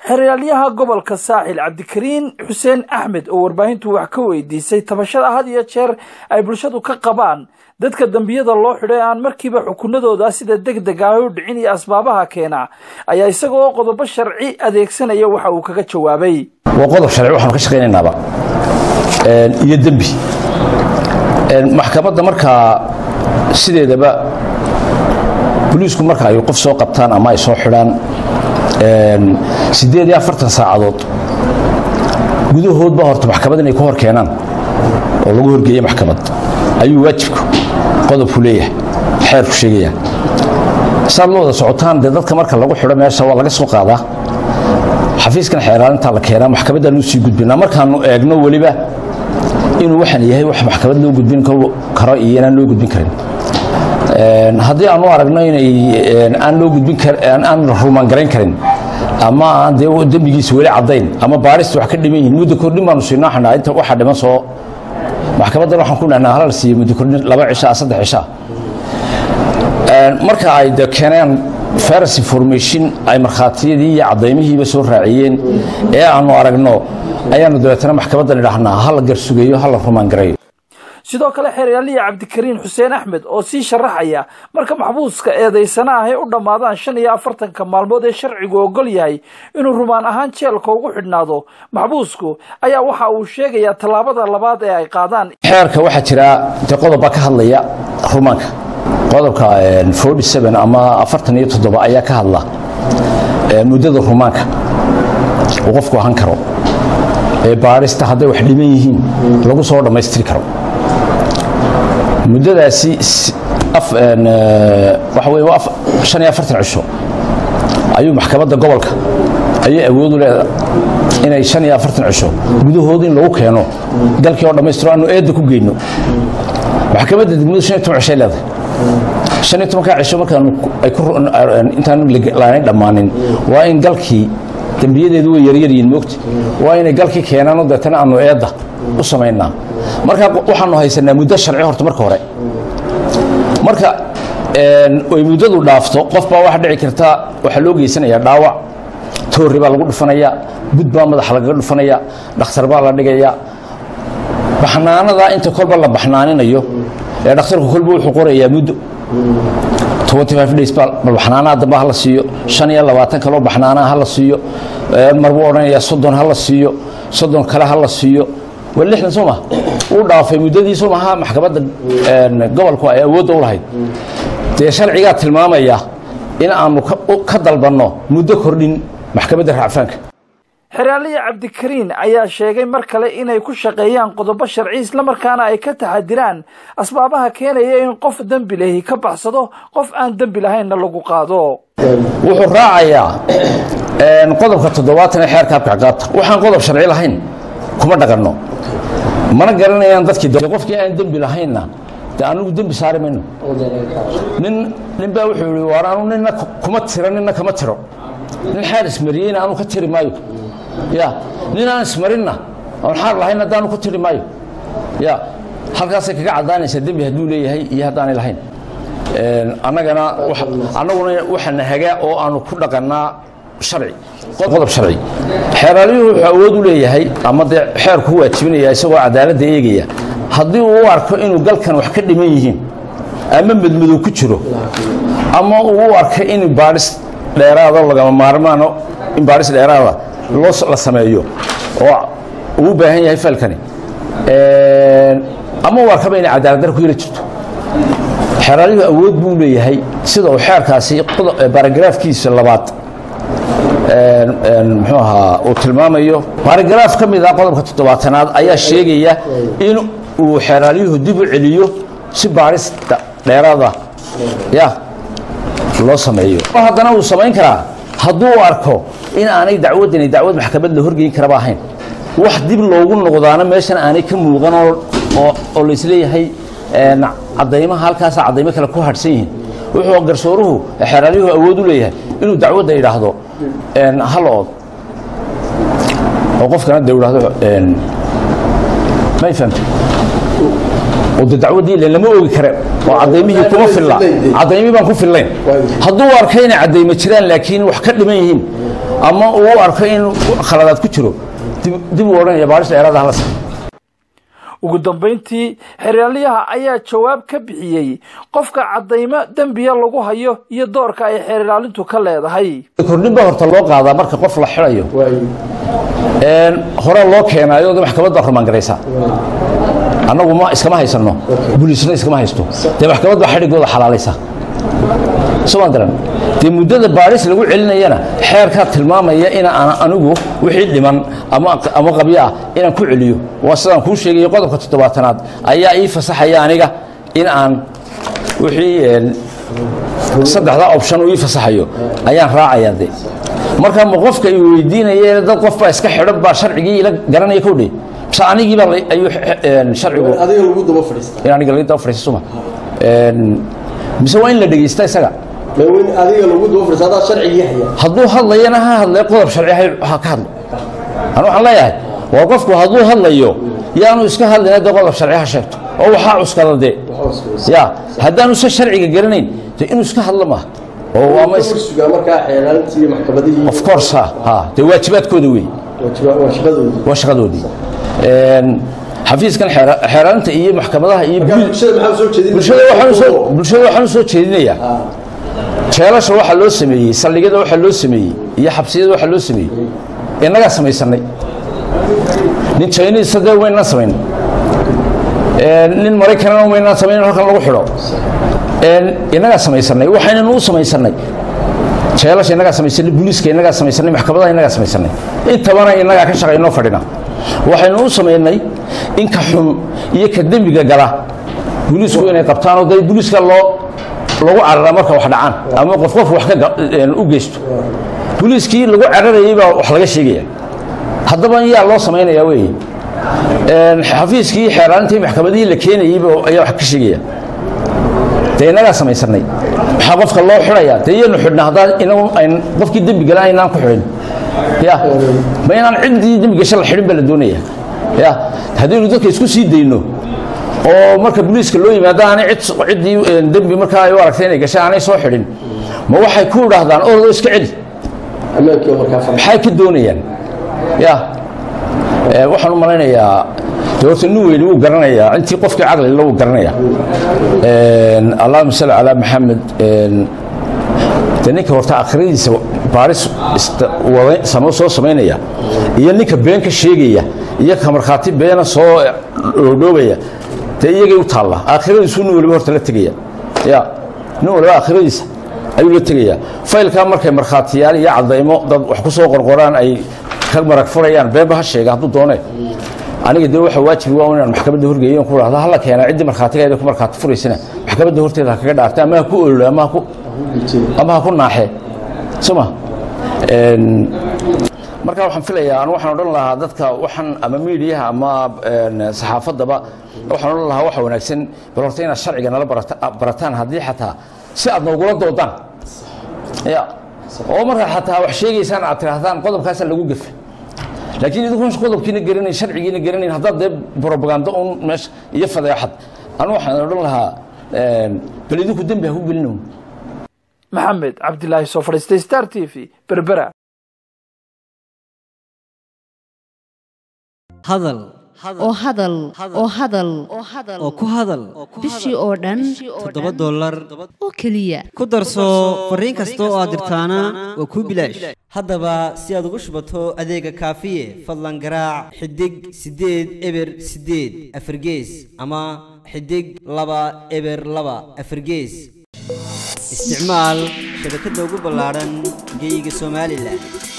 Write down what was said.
xeraalyaha gobolka saaxil cabdikariin xuseen axmed oo warbaahintu wax ka weydiisay tabashada had iyo jeer ay bulshadu ka qabaan dadka dembiyada loo xidhay aan markiiba xukunadooda sida deg deg ah u dhicin iyo asbaabaha keena ayaa isagoo qodobo sharci adeegsanaya waxa uu kaga jawaabay waa qodob sharci waxaanu ka shaqaynaynaaba iyo dembi maxkamadda markaa sideedaba boliisku marka ay qof soo qabtaan ama ay soo xidhaan siddeed iyo afartan saacadood gudahoodba horta maxkamad inay ku hor keenaan oo lagu horgeeya maxkamad ayuu waajibku qodobku leeyahay xeerku sheegaya saad la wada socotaan dee dadka marka lagu xidho meesha waa laga soo qaadaa xafiiskan xeeraalintaa la keenaa maxkamaddaan u sii gudbinaa markaannu eegno weliba inuu waxaan yahay wax maxkamad loo gudbin karo iyo inaan loo gudbin karin haddii aanu aragno inay aan loo gudbin aan rumaan garayn karin ama aan dee dembigiisa weli caddayn ama baarista wax ka dhiman yihin muddo kordhin baanu siinoo xanaa inta waxa dhiman soo maxkamaddan waxaan ku dhahnaa halal siiyo muddo kordhin laba cishaa saddex cishaa marka ay de keeneen faras information ay markhaatiyadii iyo caddaymihiiba soo raaciyeen ee aanu aragno ayaanu dabeetana maxkamaddan idhaahnaa ha la garsugeeyo ha la rumaan gareeyo sidoo kale xeeryaaliya cabdikariin xuseen axmed oo sii sharaxaya marka maxbuuska eedaysana ahay u dhammaadaan shan iyo afartanka maalmood ee sharcigu ogol yahay inuu rumaan ahaan jeelka ugu xidhnaado maxbuusku ayaa waxa uu sheegayaa tallaabada labaad ee ay qaadaan xeerka waxaa jira dee qodobbaa ka hadlaya rumaanka qodobka ama afartan iyo toddoba ayaa ka hadla muddada rumaanka uu qofku ahan karo ee baarista hadday wax dhiman yihiin lagu soo dhammaystiri karo muddadaasi waxa wey waa shan iyo afartan cisho ayuu maxkamadda gobolka ayay awood u leedahay inay shan iyo afartan cisho gudahood in lagu keeno dalkii oo dhammaystiro aanu eedda ku geyno maxkamadda degmadu shan iyo toban cishay leedahay shan iyo tobankaa cisho markaanu intaanu laanayn dhammaanin waa in galkii dembiyadeedu way yaryaryihiin moogta waa inay galkii keenaanoo deetana aanu eedda u samaynaa marka waxaanu haysanaa muddo sharci horta marka hore marka ay muddadu dhaafto qof baa waxa dhici karta waxaa loo geysanayaa dhaawac toorri baa lagu dhufanayaa bud baa madaxa lagaga dhufanaya dhakhtar baa la dhigayaa baxnaanadaa inta kolba la baxnaaninayo ee dhakhtarku kolba wuxuu qorayaa muddo days baxnaanaha dambe ha la siiyo shan iyo labaatan kaloo baxnaanaha ha la siiyo marbuu odhanayaa soddon ha la siiyo soddon kale ha la siiyo waa lixdan soo maha uu dhaafay muddadii soo maha maxkamadda gobolku ay awoodda u lahayd dee sharcigaa tilmaamaya in aanu ka dalbanno muddo kordhin maxkamadda racfaanka xeraaliya cabdikariin ayaa sheegay mar kale inay ku shaqeeyaan qodobo sharci islamarkaana ay ka taxadiraan asbaabaha keenaya in qof dembi lehi ka baxsado qof aan dembi lahaynna lagu qaado wuxuu raacayaa qodobka toddobaatan ee xeerka habka ciqaabta waxaan qodob sharci lahayn kuma dhaqanno mana garanayaan dadkii qofkii aan dembi lahaynna de anigu dembi saari mayno nin nin baa wuxuu yihi waar anu nina kuma tiro nina kama tiro nin xaar ismariyeyna anu ka tiri maayo ya nin aan ismarinna oon xaar lahayn haddaanu ku tiri maayo ya halkaasay kaga caddaanaysaa dembi hadduu leeyahay iyo haddaanay lahayn annagana annaguna waxaana hagaa oo aanu ku dhaqannaa sharci qodob sharci xeeraalyuhu wuxuu awood u leeyahay ama dee xeerku u waajibinaya isagoo cadaaladda eegaya haddii uu u arko inuu galkan wax ka dhiman yihiin ama madmadow ku jiro ama uu u arko in baadhis dheeraado lagama maarmaano in baadhis dheeraada loo la sameeyo oo uu u baahan yahay falkani ama uu arkaba inay cadaaladdarra ku yara jirto xeeraalyuhu awood buu leeyahay sida uu xeerkaasi baaragraafkiisa labaad muxuu ahaa uu tilmaamayo baaragaraaf ka mid ah qodobka toddobaatanaad ayaa sheegaya in uu xeeraalyuhu dib u celiyo si baadhista dheeraada ya loo sameeyo haddana uu samayn karaa hadduu arko in aanay dacwaddani dacwad maxkamad la horgeyn karaba ahayn wax dib loogu noqdaana meeshan aanay ka muuqan oo laysleeyahay caddaymaha halkaasa caddaymo kale ku hadhsan yihiin wuxuu garsooruhu xeeraalyuhu awood u leeyahay inuu dacwadda idhaahdo hal ood oo qofkana de idhahdo may fahamtay oo de dacwaddii ilen lama oogi kare oo cadaymihii kuma filla cadaymihii baan ku fillayn hadduu arkay inay caddaymo jiraan laakiin wax ka dhiman yihiin ama uu arko in khaladaad ku jiro dib uu odhanaya baaris dheeraada hala sa ugu dambayntii xeeraalyaha ayaa jawaab ka bixiyey qofka caddaymo dembiya lagu hayo iyo doorka ay xeer ilaalintu ka leedahay kordhin baa horta loo qaadaa marka qof la xidayo hore loo keenaayo maxkamad baa rumaangaraysaa annagu ma iskama haysano buliisna iskama haysto dee maxkamad baa xadhigooda xalaalaysa somaa garan dee muddada baadhis lagu celinayana xeerkaa tilmaamaya in aan anigu wixii dhiman ama qabyo ah inaan ku celiyo waa sidaan kuu sheegayo qodobka toddobaatanaad ayaa ii fasaxaya aniga in aan wixii saddexdaa option uu ii fasaxayo ayaan raacayaa de marka ma qofka i weydiinaya dad qof baa iska xidhan baa sharcigii ila garanaya kowdhe mise anigii baa ayuu sharcigu adiga lagu daba fadhiista in aniga laga daba fadhiista suma mise waa in la dhegeysta isaga adiga lagu daba fadhiista adaa sharcigii haya hadduu hadlayana ha hadlay qodob sharci ha ka hadlo anu waxaan leeyahay waa qofku hadduu hadlayo yaanu iska hadlayna dee qodob sharci ha sheegto oo waxaa cuskada dee ya haddaanu se sharciga garanayn de inuu iska hadlo maaha oo ama sugaa markaa xeelaalintii iyo maxkamadihii of course ha ha dee waajibaadkooda wey waa shaqadoodii waa shaqadoodii xafiiskan xeeraalinta iyo maxkamadaha iyo bulshada maxaa soo jeedin bulshada waxaan soo bulshada waxaan soo jeedinayaa jeelasha waxa loo sameeyey saldhigyada waxa loo sameeyey iyo xabsiyada waxa loo sameeyey innagaa samaysanay nin chinese dee waynaan samayn nin maraykanana waynaan samayn halkan lagu xidho innagaa samaysanay waxaynanu u samaysanay jeelasha innagaa samaysanay booliiska innagaa samaysanay maxkamadaha innagaa samaysanay intabana innagaa ka shaqaynoo fadhina waxaynu u samaynay in ka xun iyo ka dembiga gala booliisku inay qabtaan oo dee booliiska loo lagu carara marka wax dhacaan ama qof qof wax ka u geysto booliiskii lagu cararayay baa wax laga sheegaya haddaba yaa loo samaynayaa weeye xafiiskii xeeraalintii maxkamadihii la keenayeyba ayaa wax ka sheegaya dee innagaa samaysanay maxaa qofka loo xidhayaa dee iyanu xidhna haddaan inagu ayn qofkii dembi gala aynaan ku xidhin ya ma inaan ciddii dembi gasho la xidhin baa la doonaya ya haddaynu dadka isku sii dayno oo marka booliiska loo yimaado aanay ciddii dembi markaa ay u aragtay inay gashay aanay soo xidhin ma waxay ku idhaahdaan ordo iska celi ammaankii markaa fadhi maxay ka doonayaan ya waxaan u malaynayaa de horta nin weyni wuu garanayaa intii qofkii caqlila wuu garanayaa allahuma salli calaa maxamed de ninka horta akhiradiisa baaris samo soo samaynaya iyo ninka been ka sheegaya iyo ka markhaati beena soo dhoodhoobaya dee iyagay u taalla aakhiradiisu nin waliba horta la tegaya ya nin waliba aakhiradiisa ayuu la tegayaa faylkaa markay markhaatiyaal iyo cadaymo dad wax ku soo qorqoraan ay ka marag furayaan beenba ha sheega hadduu doone aniga dee waxa waajibi waa inaan maxkamadda horgeeyo ku dhahdo hala keena ciddii markhaatigeeda ku markhaati furaysana maxkamadda horteeda ha kaga dhaartay ama ha ku ololo ama ha ku ama ha ku naaxe soma marka waxaan filayaa anu waxaan odhan lahaa dadka waxaan ama miidiyaha ama saxaafaddaba waxaan odhan lahaa waxa wanaagsan bal horta inaad sharciga nala barataan haddii xataa si aad noogula doodaan ya oo markaad xataa wax sheegaysaan aad tidhaahdaan qodobkaasaa lagu gefa laakiin idinkuon qodobkiina garanayn sharcigiina garanayn haddaad dee brobagando un meesha iyo fadeexad anu waxaan odhan lahaa bal idinku dembi ha ku gelinown maxamed cabdilaahi soo fadhiistay star t v berbera hadal oo hadal oo hadal oo ku hadal bishii oo dhan toddoba dollar oo keliya ku darso fariin kasta oo aad dirtaana waa kuu bilaash haddaba si aad ugu shubato adeega kaafiye fadlan garaac xidig siddeed eber siddeed afargees ama xidig laba eber laba afargees isticmaal shabakadda ugu ballaadhan geyga somalilan